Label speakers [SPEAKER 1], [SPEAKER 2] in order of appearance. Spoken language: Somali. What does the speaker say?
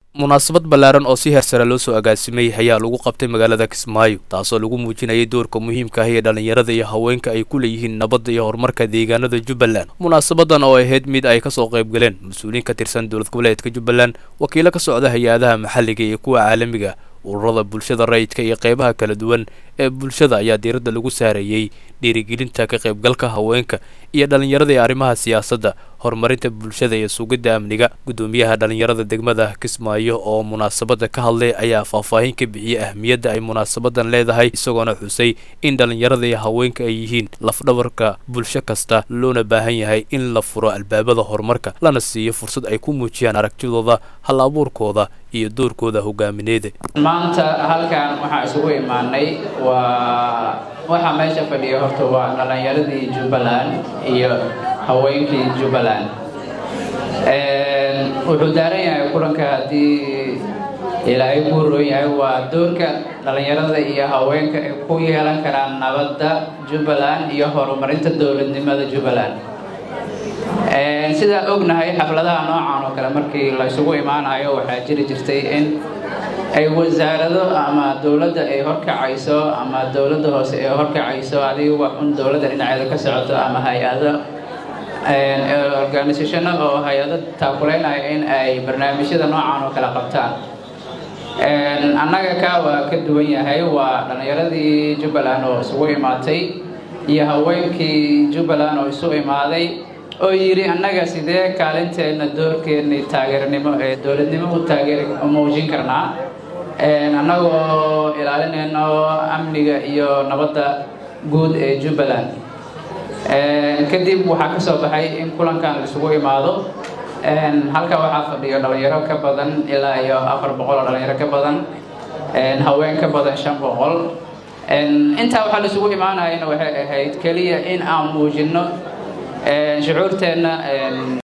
[SPEAKER 1] munaasabad ballaaran oo si heersare loo soo agaasimay ayaa lagu qabtay magaalada kismaayo taasoo lagu muujinayay doorka muhiimka ah ee dhallinyarada iyo haweenka ay ku leeyihiin nabadda iyo horumarka deegaanada jubbaland munaasabadan oo ahayd mid ay kasoo qayb galeen mas-uuliyiin ka tirsan dowlad goboleedka jubbaland wakiilo ka socda hay-adaha maxalliga iyo kuwa caalamiga ururada bulshada rayidka iyo qeybaha kala duwan ee bulshada ayaa diiradda lagu saarayey dhiirigelinta ka qaybgalka haweenka iyo dhallinyarada ee arrimaha siyaasadda horumarinta bulshada iyo sugidda amniga guddoomiyaha dhallinyarada degmada kismaayo oo munaasabadda ka hadlay ayaa faahfaahin ka bixiyey ahmiyadda ay munaasabadan leedahay isagoona xusay in dhallinyarada iyo haweenka ay yihiin lafdhabarka bulsho kasta loona baahan yahay in la furo albaabada horumarka lana siiyo fursad ay ku muujiyaan aragtidooda hal abuurkooda iyo doorkooda hogaamineeda
[SPEAKER 2] maanta halkan waxaa isugu imaanay waa waxaa meesha fadhiya horta waa dhallinyaradii jubbaland iyo haweenkii jubbaland wuxuu daaran yahay kulanka haddii ilaahay ku roon yahay waa doorka dhallinyarada iyo haweenka ay ku yeelan karaan nabadda jubbaland iyo horumarinta dowladnimada jubbaland sidaa ognahay xafladaha noocan oo kale markii la isugu imaanayo waxaa jiri jirtay in ay wasaarado ama dowladda ay horkacayso ama dowladda hoose ay horkacayso adiga wax un dowladda dhinaceeda ka socoto ama hay-ado organisationo oo hay-ado taakuleynaya in ay barnaamijyada noocan oo kale qabtaan annaga ka waa ka duwan yahay waa dhallinyaradii jubbaland oo isugu imaatay iyo haweenkii jubbaland oo isu imaaday oo yidhi annaga sidee kaalinteenna doorkeennii taageernimo ee dowladnimo u taageer muujin karnaa annagoo ilaalinayno amniga iyo nabadda guud ee jubbaland kadib waxaa ka soo baxay in kulankan laisugu imaado halka waxaa fadhiyo dhalinyaro ka badan ilaa iyo afar boqol oo dhalinyaro ka badan haween ka badan shan boqol intaa waxaa laisugu imaanayana waxay ahayd keliya in aan muujinno shucuurteenna